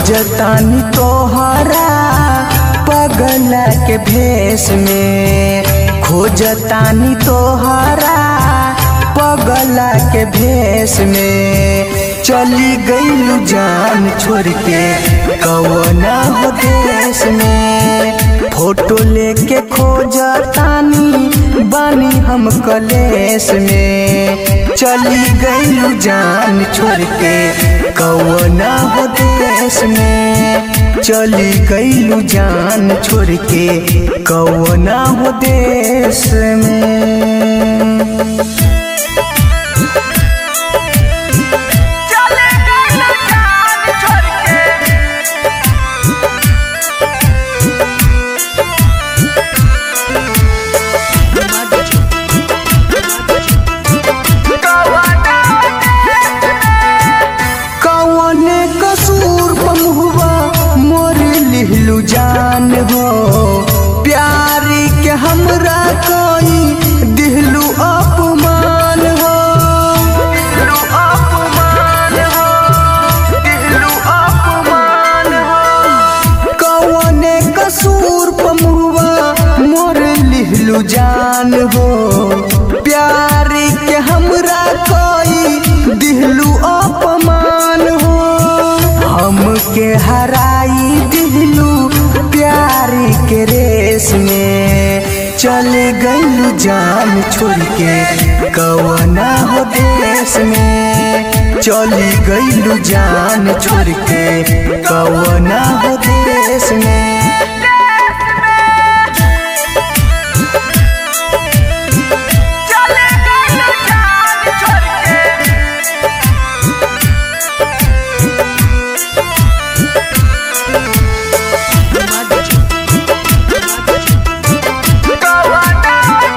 खोजतानी तोहरा पगला के भेष में खोजतानी तोहरा पगला के भेष में चली गईलू जान छोड़ के कवना हो देश में फोटो लेके खोजतानी बानी हम कलेश में चली गईलू जान छोड़ के कवना हो देश में चली गईलू जान छोड़ के कवना हो देश में चले गए जान छोड़ के कवना कौने कसूर पमुआ मोर लिहलू जान हो प्यारी के हमरा कोई दिहलू अपमान हो दिलू अपमान हो दिलू अपमान हो कौने कसूर पमुआ मोर लिहलू जान हो प्यारी के हमरा कोई दिहलू अपमान हो हमके हराई दिहलू प्यारी के रेस में चल गईलू जान छोड़ के कवना हो देश में चली गईलू जान छोड़ के कवना हो देश में चले गए जान छोड़ के कवना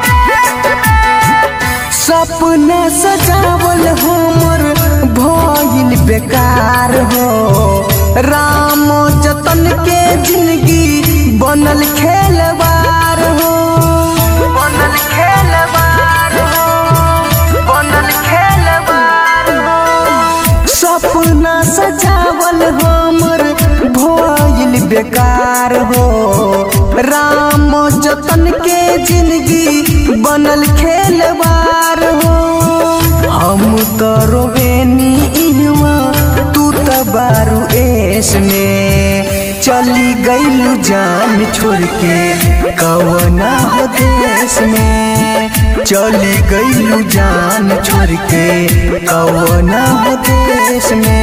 सपना सजावल हमर भइल बेकार हो राम जतन के जिंदगी बनल खेलवार हो बनल खेलवार हो बनल खेलवार हो सपना सजावल हमर भइल बेकार हो राम जतन के जिंदगी बनल खेलवार हो हम तो रोवेनी इहवा तू तो बारू एस में चली गईलू जान छोड़ के कवना हो देश में चली गईलू जान छोड़ के कवना हो देश में